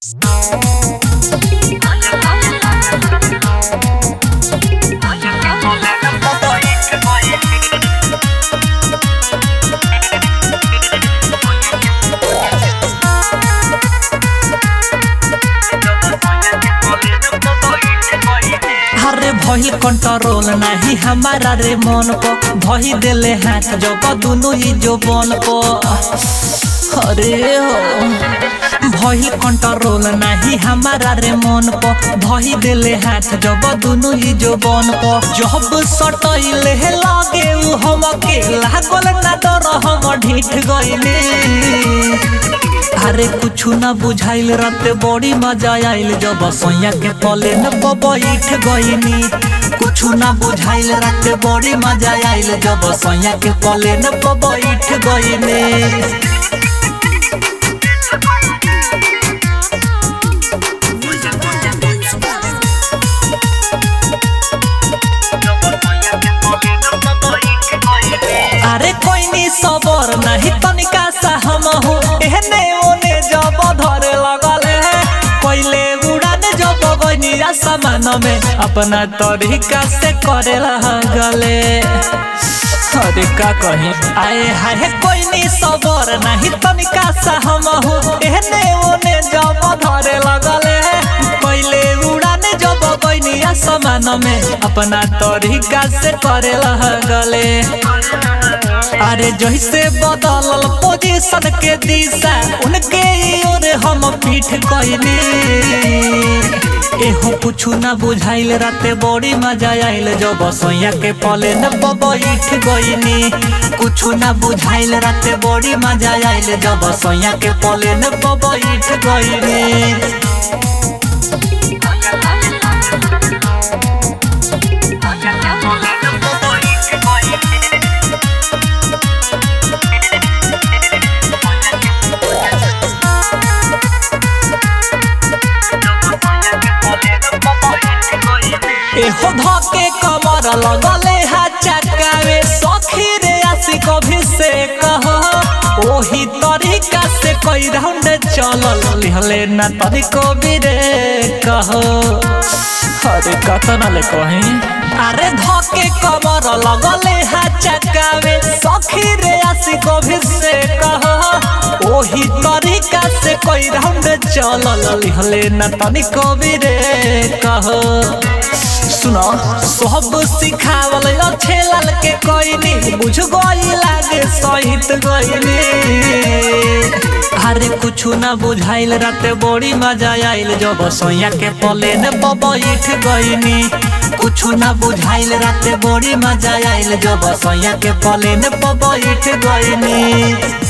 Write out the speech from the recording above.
अरे भइल कंट्रोल नाही हमारा रे मन को भई देले हाथ जब दुनु ही जो बन को अरे हो भइल कंट्रोल नाही हमारा रे मन को भई देले हाथ जब दुनु ही जो बन को जब सटइले लगे उ हमके लागल ना डर हम ढीठ गइले अरे कुछ ना बुझाइल रात बड़ी मजा आइल जब सैया के पले न बैठ गईनी कुछ ना बुझाइल रात बड़ी मजा आइल जब सैया के पले न बैठ गईनी अरे कोई नी सबर नहीं तनिका सा हम हो एहने ओने जब धरे लगल है पहले उड़ान जब गनी आसमान में अपना तरीका से करे लगले अरे का कही आए हाय कोई नी सबर नहीं तनिका सा हम हो एहने ओने जब धरे लगल है पहले उड़ान जब गनी आसमान में अपना तरीका से करे लगले अरे जैसे बदलल पोजीशन के दिशा उनके ओर हम पीठ कइनी एहो कुछ ना बुझाइल राते बड़ी मजा आइल जब सैया के पले न बैठ गइनी कुछ ना बुझाइल राते बड़ी मजा आइल जब सैया के पले न बैठ गइनी एहो धके कमर लगले हा चकावे सखी रे आसी कभी से कहो ओही तरीका से कई राउंड चलल लिहले ना तरीको भी रे कहो अरे कतना ले कहीं अरे धके कमर लगले हा चकावे सखी रे आसी कभी से कहो ओही तरीका से कई राउंड चलल लिहले ना तनिको भी रे कहो सुनो सब सिखावल अच्छे लाल के कोइनी बुझ गई लागे सहित गईनी अरे कुछ ना बुझाइल राते बड़ी मजा आइल जब सैया के पले न बैठ गईनी कुछ ना बुझाइल राते बड़ी मजा आइल जब सैया के पले न बैठ गईनी